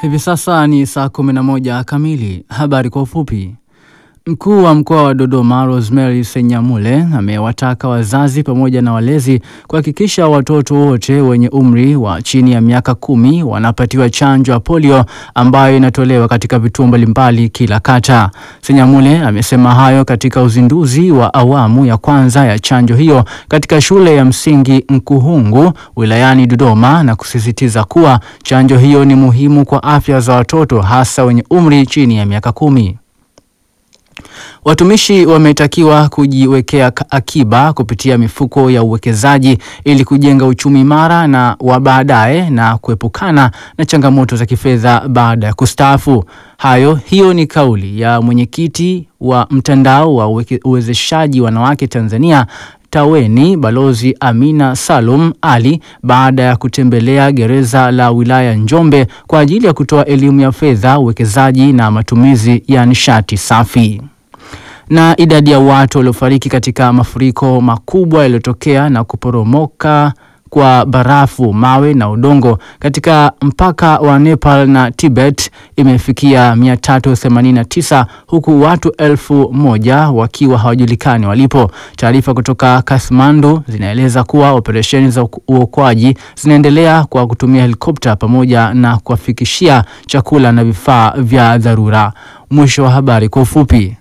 Hivi sasa ni saa 11 kamili. Habari kwa ufupi. Mkuu wa mkoa wa Dodoma Rosemary Senyamule amewataka wazazi pamoja na walezi kuhakikisha watoto wote wenye umri wa chini ya miaka kumi wanapatiwa chanjo ya polio ambayo inatolewa katika vituo mbalimbali kila kata. Senyamule amesema hayo katika uzinduzi wa awamu ya kwanza ya chanjo hiyo katika shule ya msingi Nkuhungu wilayani Dodoma na kusisitiza kuwa chanjo hiyo ni muhimu kwa afya za watoto hasa wenye umri chini ya miaka kumi. Watumishi wametakiwa kujiwekea akiba kupitia mifuko ya uwekezaji ili kujenga uchumi imara na wa baadaye na kuepukana na changamoto za kifedha baada ya kustaafu. Hayo hiyo ni kauli ya mwenyekiti wa mtandao wa uweke, uwezeshaji wanawake Tanzania Taweni Balozi Amina Salum Ali baada ya kutembelea gereza la wilaya Njombe kwa ajili ya kutoa elimu ya fedha, uwekezaji na matumizi ya nishati safi na idadi ya watu waliofariki katika mafuriko makubwa yaliyotokea na kuporomoka kwa barafu, mawe na udongo katika mpaka wa Nepal na Tibet imefikia 389 huku watu elfu moja wakiwa hawajulikani walipo. Taarifa kutoka Kathmandu zinaeleza kuwa operesheni za uokoaji zinaendelea kwa kutumia helikopta pamoja na kuwafikishia chakula na vifaa vya dharura. Mwisho wa habari kwa ufupi.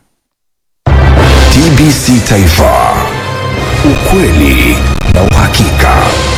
TBC Taifa, ukweli na uhakika.